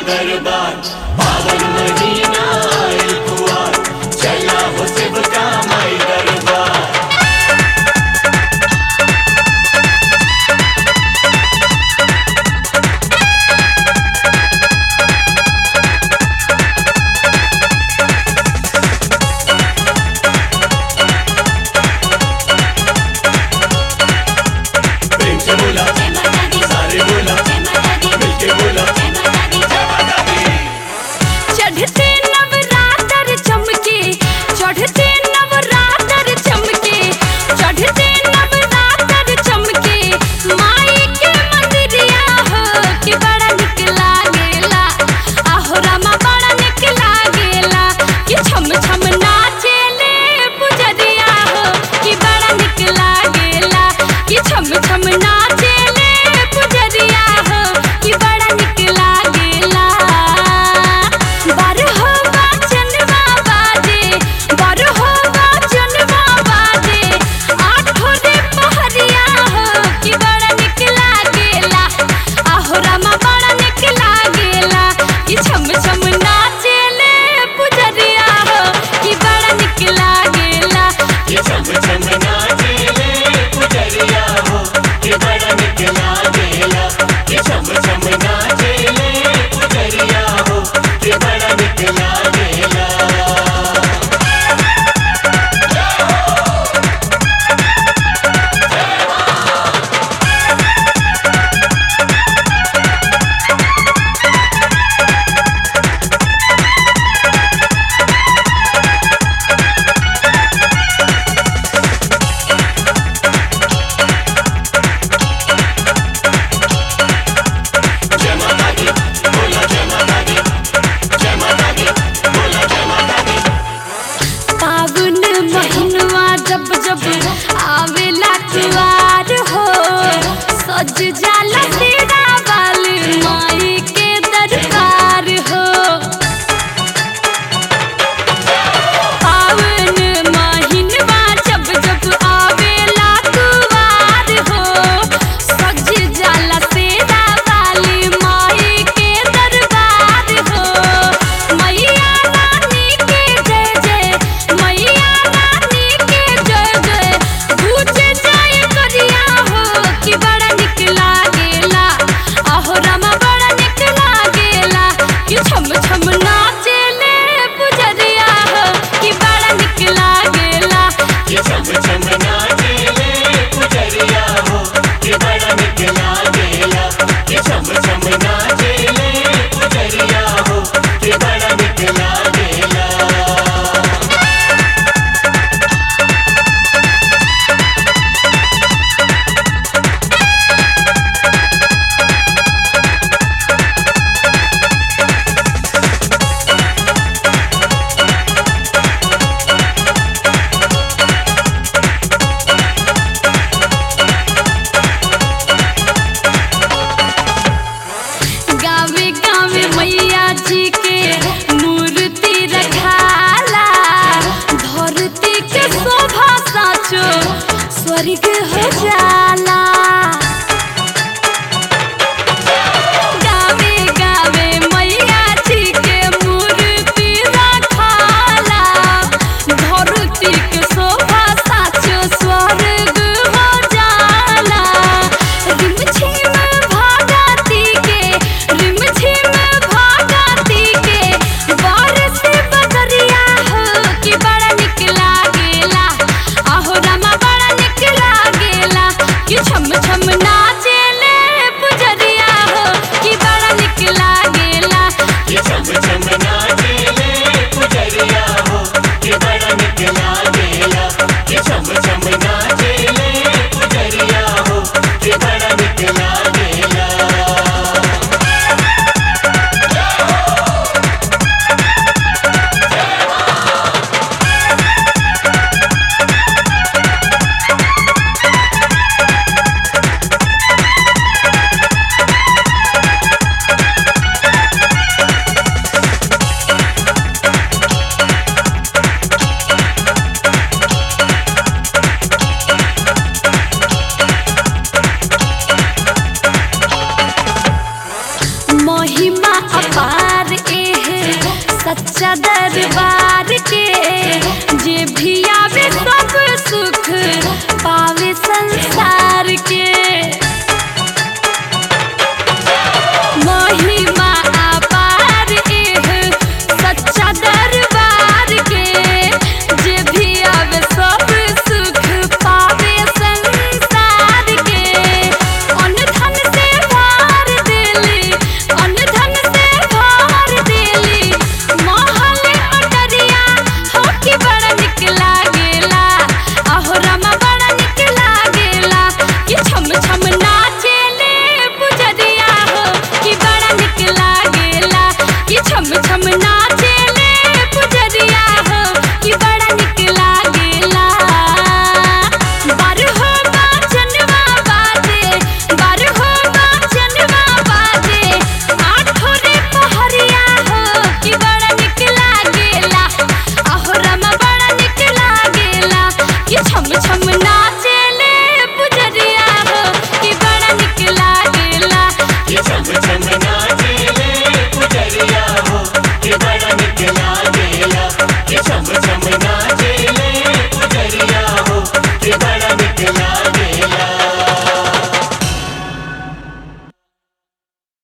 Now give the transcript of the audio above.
दरबार पावन महीना आए कुआर चला हो शिव का माई दरबार प्रेम से बोला सारे बोला मिलके बोला जय माता दी चढ़ते नवरात्र चमके चढ़ते नवरात्र चमके चढ़ते नवरात्र चमके माई के मंदिरिया हो कि बड़ा निक लागेला आहो रामा बड़ा निक लागेला कि छम छम नाचेले पुजरिया हो कि बड़ा निक लागेला कि छम छम नाचेले पुजरिया हो कि बड़ा निक लागेला बारहो बाजनवा बाजे बारहो बाजनवा बाजे आठो रे पहरिया हो कि बड़ा निक लागेला आहो रामा बड़ा निक लागेला कि छम छम नाचेले पुजरिया हो कि बड़ा निक लागेला ये छम छम नाचेले पुजरिया हो ये बड़ा निक लागेला ये छम छम नाचेले पुजरिया हो ये बड़ा निक लागेला जय माता दी बोला जय माता दी जय माता दी बोला जय माता दी फागुन महीनवा जब जब आवेला कुवार हो सज जाला तेरा बाल माई के दरबार हो फागुन महीनवा जब जब आवेला कुवार हो सज जाला तेरा बाल माई के दरबार हो मैया रानी के जय जय मैया रानी के जय जय पूजे जाय करिया हो कि बड़ा निक लागेला आहो रामा बड़ा निक लागेला कि छम छम नाचेले पुजरिया हो कि बड़ा निक लागेला ये छम छम नाचेले पुजरिया हो ये बड़ा निक लागेला ये छम छम नाचेले पुजरिया हो ये बड़ा निक लागेला गावे गावे मैया जी के मूर्ति रखाला धरती के शोभा साचो स्वर्ग हो जाला गावे गावे मैया जी के मूर्ति रखाला धरती के शोभा साचो स्वर्ग हो जाला रिमझिम भागती के रिमझिम भागती के बारिश बदरिया हो कि बड़ा निक लागेला आहो रामा बड़ा निक लागेला अपार एह सच्चा दरबार के जे भी आवे सब सुख पावे संसार के महिमा अपार एह सच्चा दरबार के जे भी आवे सब सुख पावे संसार के अन्न धन से भर देली अन्न धन से भर देली महल अटरिया हो कि बड़ा निक लागेला अहो रमा बड़ा निक लागेला कि छम छम नाचेले पुजरिया हो कि बड़ा निक लागेला कि छम छम नाचेले पुजरिया हो कि बड़ा निक लागेला बारहो बाजनवा बाजे बारहो बाजनवा बाजे आठो रे पहरिया हो कि बड़ा निक लागेला अहो रमा बड़ा निक लागेला कि छम छम नाचेले पुजरिया हो कि बड़ा निक लागेला कि छम छम नाचेले पुजरिया हो कि बड़ा निक लागेला कि छम छम